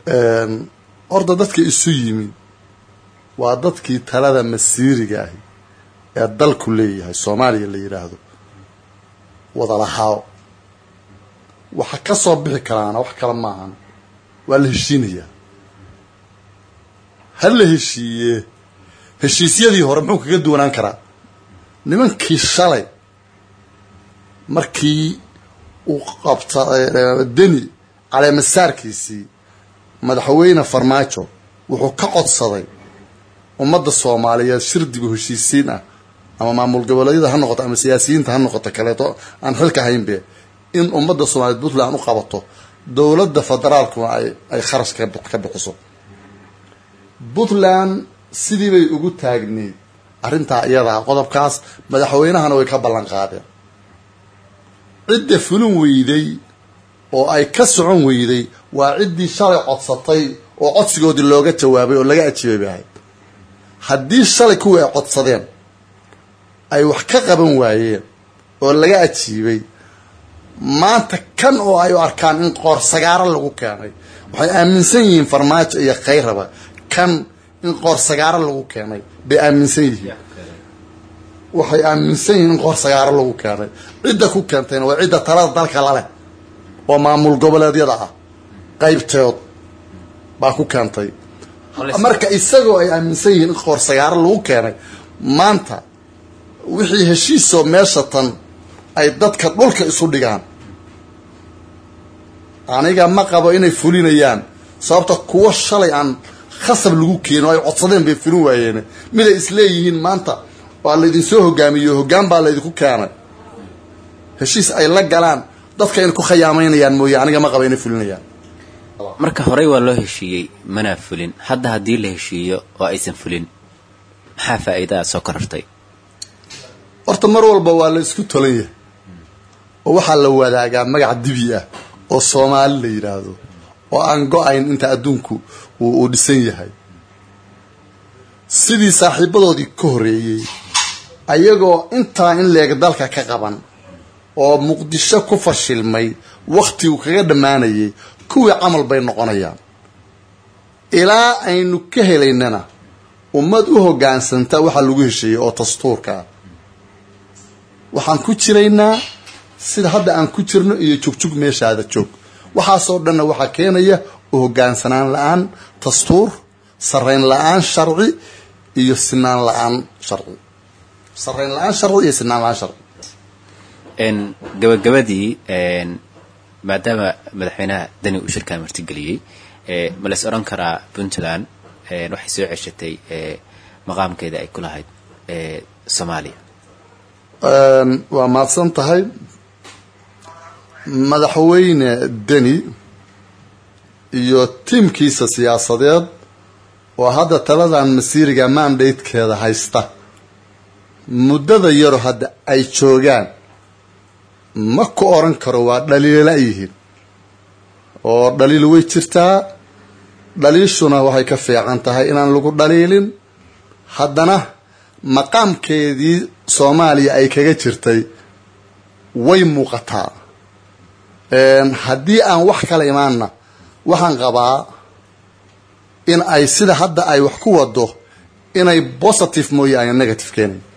horta dadka isu yimi waa dadkii talada masiiriga ahi ee dalku leeyahay soomaaliya la yidhaahdo wadalahaaw waxa ka soo bixi karaana wax kale maahan waa la heshiinayaa ha la heshiiye heshiisyadii hore muxuu kaga duwanaan karaa nimankii shalay markii uu qabta deni caleemasaarkiisii madaxweyne farmaajo wuxuu ka codsaday ummadda soomaaliyeed shirdigu heshiisiin ah ama maamul goboleedyada ha noqoto ama siyaasiyiinta ha noqoto kaleeto aan xilka haynbe in ummadda soomaaliyeed puntland u qabato dowladda federaalkuna ay ay kharash ka bixiso puntland sidii bay ugu taagneyd arrintaa iyadaa qodobkaas madaxweynahana way ka ballan qaadeen cidda fulin weyday oo ay ka socon weyday waa ciddii shalay codsatay oo codsigoodii looga jawaabay oo laga ajiibay bay ahayd haddii shalay kuwii ay codsadeen ay wax ka qaban waayeen oo laga ajiibay maanta kan oo ay u arkaan in qoor sagaaro lagu keenay waxay aaminsan yihiin farmaajo iyo khayraba kan in qoor sagaaro lagu keenay bay aaminsan yihiin waxay aaminsan yihiin in qoor sagaaro lagu keenay cidda ku keentayna waa cidda talada dalka laleh oo maamul goboleedyada ah qaybteed baa ku keentay marka isagoo ay aaminsan yihiin in qoor sagaaro lagu keenay maanta wixii heshiisoo meesha tan ay dadka dhulka isu dhigaan aniga ma qabo inay fulinayaan sababta kuwo shalay aan khasab lagu keenin oo ay codsadeen bay fulin waayeen miday isleeyihiin maanta waa laydinsoo hogaamiyo hoggaan baa laydinku keenay heshiis ay la galaan dadka inay ku khayaameynayaan mooye aniga ma qabo inay fulinayaan marka horey waa loo heshiiyey manaa fulin hadda haddii la heshiiyo oo aysan fulin maxaa faa'iidaa soo korartay horta mar walba waa la isku tolan yahay oo waxaa la wadaagaa magac dibi ah oo soomaali la yidhaahdo oo aan go-ayn inta adduunku uu dhisan yahay sidii saaxiibadoodii ka horreeyey ayagoo intaa in leeg dalka ka qaban oo muqdisho ku fashilmay wakhtigu kaga dhammaanayay kuwii camal bay noqonayaan ilaa aynu ka helaynana ummad u hoggaansanta waxaa lagu hesheeyey oo dastuurka ah waxaan ku jiraynaa sida hadda aan ku jirno iyo jugjug meeshaada joog waxaasoo dhanna waxaa keenaya u hoggaansanaan la-aan dastuur sarayn la-aan sharci iyo sinaan la-aan sharci sarayn la-aan sharci iyo sinaan la-aan sharci gabagabadii maadaama madaxweynaha dani uu shirkan martigeliyey ma lays odhan karaa puntland waxay soo ceshatay maqaamkeeda ay ku lahayd soomaaliya waa mahadsan tahay madaxweyne deni iyo tiimkiisa siyaasadeed oo hadda taladan masiiriga mandatekeeda haysta muddada yaro hadda ay joogaan ma ku oran karo waa dhaliila yihiin oo dhaliil way jirtaa dhaliishuna waxay ka fiican tahay inaan lagu dhaliilin haddana maqaamkeedii soomaaliya ay kaga jirtay way muuqataa haddii aan wax kala imaanna waxaan qabaa in ay sida hadda ay wax ku wado inay positive mooye aan negative keenayn